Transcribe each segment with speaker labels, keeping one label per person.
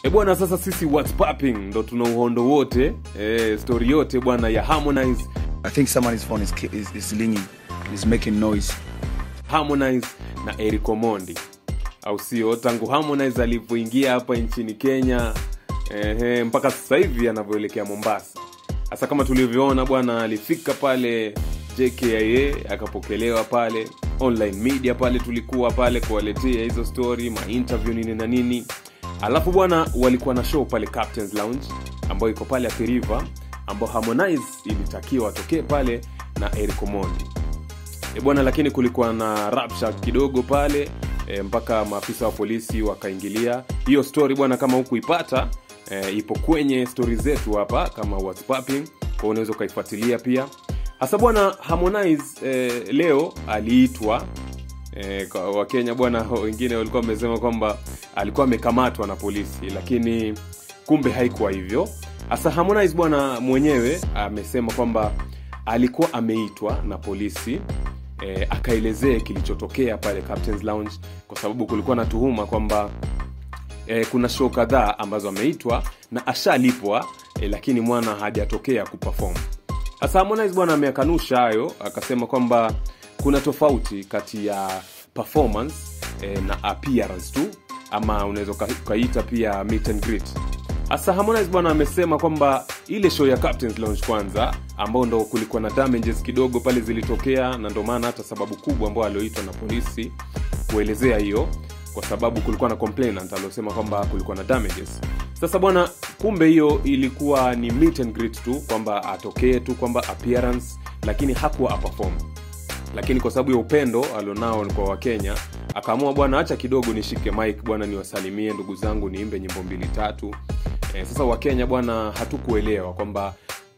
Speaker 1: E bwana, sasa sisi what's popping ndo tuna uhondo wote e, story yote bwana ya Harmonize
Speaker 2: I think someone's phone is, ki- is, is ringing, is making noise.
Speaker 1: Harmonize na Eric Omondi, au sio? Tangu Harmonize alivyoingia hapa nchini Kenya ehe, mpaka sasa hivi anavyoelekea Mombasa. Hasa kama tulivyoona bwana, alifika pale JKIA akapokelewa pale online media pale, tulikuwa pale kuwaletea hizo story ma interview nini na nini. Alafu bwana, walikuwa na show pale Captain's Lounge ambayo iko pale Athi River, ambao Harmonize ilitakiwa atokee pale na Eric Omondi e bwana lakini kulikuwa na rapsha kidogo pale e, mpaka maafisa wa polisi wakaingilia hiyo story bwana kama hukuipata e, ipo kwenye stori zetu hapa kama what's popping kwa unaweza ukaifuatilia pia hasa bwana harmonize e, leo aliitwa e, kwa wakenya bwana wengine walikuwa wamesema kwamba alikuwa amekamatwa na polisi lakini kumbe haikuwa hivyo hasa harmonize bwana mwenyewe amesema kwamba alikuwa ameitwa na polisi e, akaelezee kilichotokea pale Captain's Lounge kwa sababu kulikuwa na tuhuma kwamba e, kuna show kadhaa ambazo ameitwa na ashalipwa e, lakini mwana hajatokea kuperform sasa harmonize bwana ameakanusha hayo akasema kwamba kuna tofauti kati ya performance e, na appearance tu ama unaweza uka- ukaita pia meet and greet hasa harmonize bwana amesema kwamba ile show ya captains lounge kwanza ambao ndo kulikuwa na damages kidogo pale zilitokea na ndo maana hata sababu kubwa ambao alioitwa na polisi kuelezea hiyo kwa sababu kulikuwa na complainant aliosema kwamba kulikuwa na damages sasa bwana kumbe hiyo ilikuwa ni meet and greet tu kwamba atokee tu kwamba appearance lakini hakuwa aperform lakini kwa sababu ya upendo alionao kwa wakenya akaamua bwana hacha kidogo nishike mike bwana niwasalimie ndugu zangu niimbe nyimbo mbili tatu e, sasa wakenya bwana hatukuelewa kwamba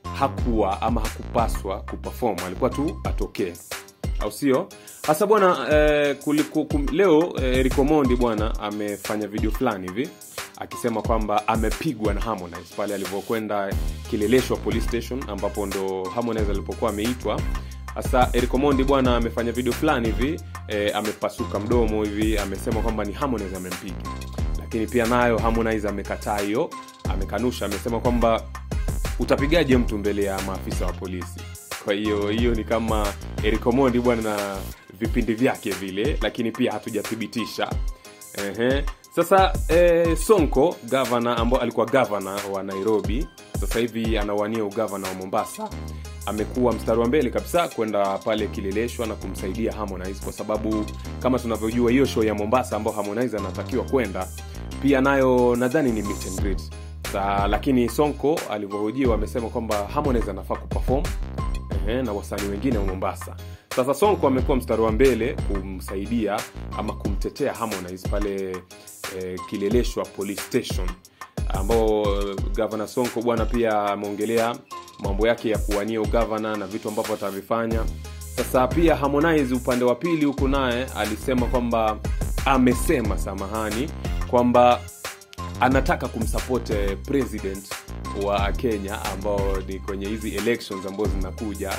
Speaker 1: hakuwa ama hakupaswa kuperform alikuwa tu atokee au sio hasa bwana eh, kuliku, kum, leo eh, Eric Omondi bwana amefanya video fulani hivi akisema kwamba amepigwa na Harmonize pale alivyokwenda Kileleshwa police station ambapo ndo Harmonize alipokuwa ameitwa sasa Eric Omondi bwana amefanya video fulani hivi eh, amepasuka mdomo hivi amesema kwamba ni Harmonize amempiga lakini pia nayo Harmonize amekataa hiyo amekanusha amesema kwamba utapigaje mtu mbele ya maafisa wa polisi kwa hiyo hiyo ni kama Eric Omondi bwana na vipindi vyake vile lakini pia hatujathibitisha Ehe. sasa eh, sonko gavana ambao alikuwa gavana wa nairobi sasa hivi anawania ugavana wa mombasa amekuwa mstari wa mbele kabisa kwenda pale kileleshwa na kumsaidia harmonize kwa sababu kama tunavyojua hiyo show ya mombasa ambao harmonize anatakiwa kwenda pia nayo nadhani ni meet and greet Sa, lakini sonko alivyohojiwa amesema kwamba harmonize anafaa kuperform ehe, na wasanii wengine wa mombasa sasa sonko amekuwa mstari wa mbele kumsaidia ama kumtetea harmonize pale eh, kileleshwa police station ambao eh, gavana sonko bwana pia ameongelea mambo yake ya kuwania ugavana na vitu ambavyo atavifanya sasa pia harmonize upande wa pili huku naye alisema kwamba amesema samahani kwamba anataka kumsupport eh, president wa kenya ambao ni kwenye hizi elections ambazo zinakuja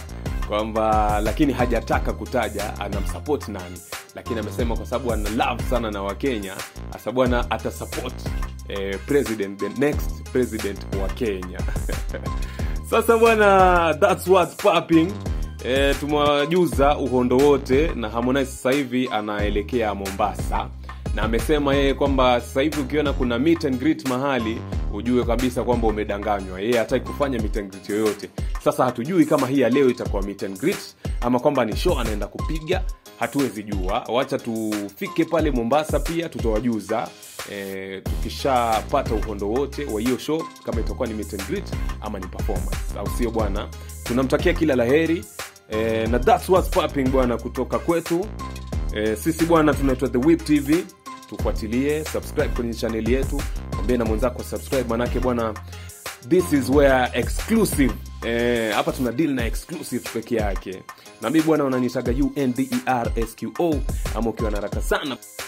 Speaker 1: kwamba lakini hajataka kutaja anamsupport nani lakini amesema kwa sababu ana love sana na wakenya hasa bwana atasupport eh, president the next president wa kenya sasa bwana thats what's popping e, tumewajuza uhondo wote na harmonize sasa hivi anaelekea mombasa na amesema yeye kwamba sasa hivi ukiona kuna meet and greet mahali ujue kabisa kwamba umedanganywa yeye hataki kufanya meet and greet yoyote sasa hatujui kama hii ya leo itakuwa meet and greet ama kwamba ni show anaenda kupiga hatuwezi jua wacha tufike pale mombasa pia tutawajuza e, tukishapata uhondo wote wa hiyo show kama itakuwa ni meet and greet ama ni performance au sio bwana tunamtakia kila laheri e, na that's what's popping bwana kutoka kwetu e, sisi bwana tunaitwa the whip tv tufuatilie subscribe kwenye chaneli yetu mwambie na mwenzako subscribe manake bwana this is where exclusive eh, hapa tuna deal na exclusive peke yake na mi bwana unanitaga undrsqo ama ukiwa na haraka sana